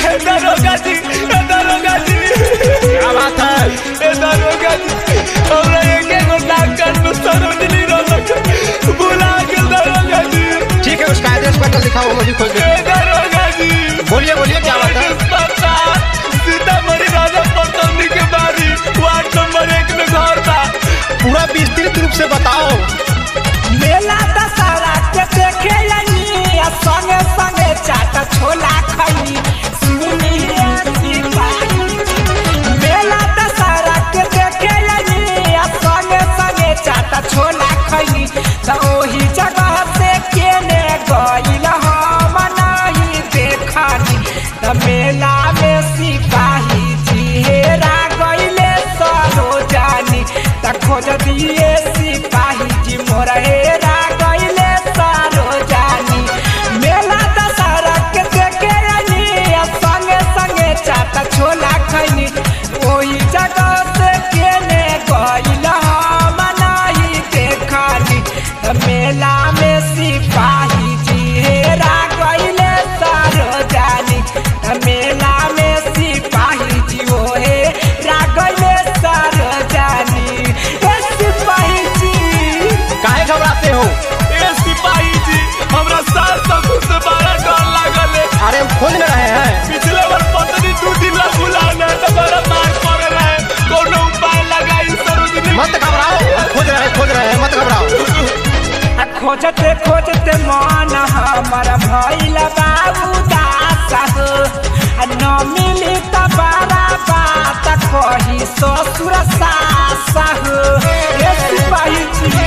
ए दरोगा जी ए दरोगा जी क्या बात है ए दरोगा जी हमरा एक एगो डाक्टर में सरोजनी रोलक बुला के दरोगा जी ठीक है उसका एड्रेस पता लिखा वो मुझे खोज ए दे दरोगा जी बोलिए बोलिए क्या बात है पता सीतामढ़ी राजा पटौनी के बारी वार्ड नंबर एक में घर था पूरा विस्तृत रूप से बताओ मेला दशहरा के देखे लनी आ संगे संगे चाट छोला खैनी सुनिए सिपाही मेला दशहरा के देखे लनी आ संगे संगे चाट छोला खैनी त ओही जगह से केने गइल हम नहीं देखनी त मेला में सिपाही जी हेरा गइले सरोजानी त खोज दिए सिपाही जी मोरा हेरा गइले सरोजानी मेला दशहरा के देखे अनी आ संगे संगे चाट छोला खैनी ओही जगह से केने गइल हम नहीं देखनी त मेला में सिपाही जी हेरा गइले सरोजानी त मेला में सिपाही जी हो हेरा गइले सरोजानी ए सिपाही जी काहे घबराते हो ए सिपाही जी हमरा सास ससुर से बड़ा डर लागल है अरे हम खोज न रहे हैं पिछले बार पत्नी दू दिन ला बुलाना तो बड़ा मार पड़ रहा है कोनो उपाय लगाई सरोजनी मत घबराओ हम खोज रहे हैं खोज रहे हैं मत घबराओ आ खोजते खोजते मन हमर भइल बाबू दास हो आ न मिली त बड़ा बात कही ससुर सास हो ए सिपाही जी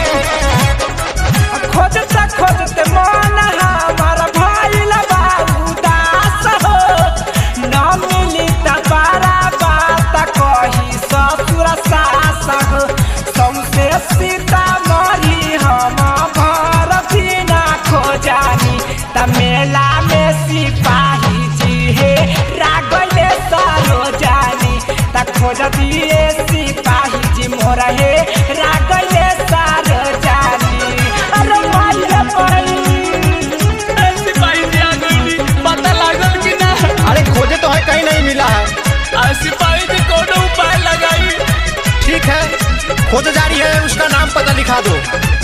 आ खोजते खोजते मन हमर भइल बाबू दास हो न मिली त बड़ा बात कही ससुर सास हो सौसे सीतामढ़ी हम भर दिना खोजानी त मेला में सिपाही जी हे रागले सारो जानी त खोज दिए सिपाही जी मोरा हे रागले सारो जानी अरे माइया पड़ी ए सिपाही जी आ गई पता लागल कि ना अरे खोजे तो है कहीं नहीं मिला है आ सिपाही जी कोनो उपाय लगाई ठीक है खोज जारी है उसका नाम पता लिखा दो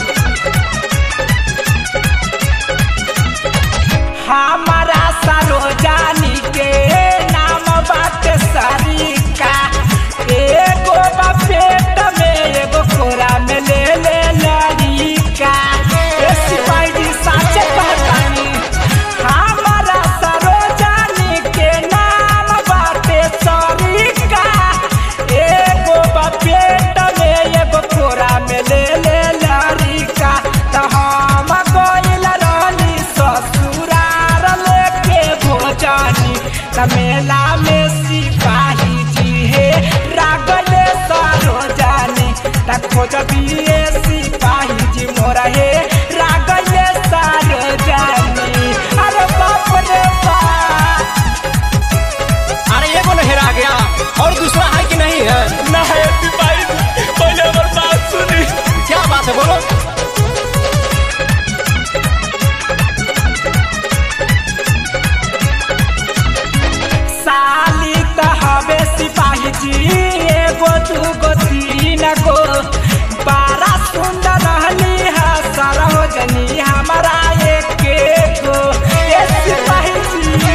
हमारा सरोजानी के नाम बाटे सरिका एगो बा पेट में एगो कोरा में ले ले लड़िका ए सिपाही जी साचे कहतानी हमारा सरोजानी के नाम बाटे सरिका एगो बा पेट में एगो कोरा में ले ले लड़िका त हम गइल रहनी ससुरार लेके भोजानी त मेला में सिपाही जी हे रागले सरोजानी त खोज दिए सिपाही जी मोरा हे रागले सरोजानी अरे बाप रे बाप अरे ये कौन हेरा गया और दूसरा है कि नहीं है ना है सिपाही जी पहले हमर बात सुनी क्या बात है बोलो साली त हवे सिपाही जी एगो दूगो तीन गो बड़ा सुंदर रहली है सरोजनी हमारा एक गो ए सिपाही जी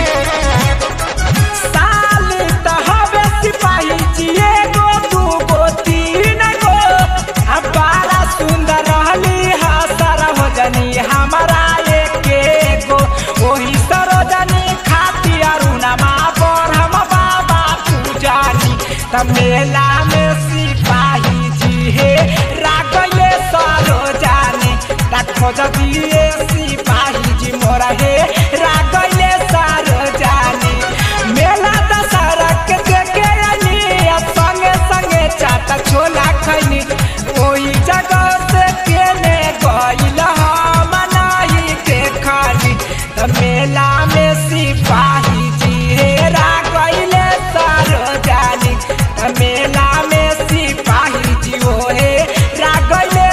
साली त हवे सिपाही जी एगो दूगो तीन गो आ बड़ा सुंदर रहली है सरोजनी हमारा एक गो ओही सरोजनी खातिर अरुणमा पर हम बाबा पूजानी त मेला में सिपाही जी हे रागले सरोजानी त खोज दिए सिपाही जी मोरा हे रागले सरोजानी मेला दशहरा के देखे अनी आ संगे संगे चाट छोला खैनी ओही जगह से केने गइल हम नहीं देखनी त मेला में सिपाही जी हेरा गइले सरोजानी त मेला में सिपाही जी हो हे रागले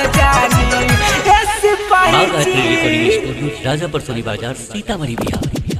सरोजानी ए सिपाही बाघ आर्ट जी रिकॉर्डिंग स्टूडियो राजापर सोनी बाजार सीतामढ़ी बिहार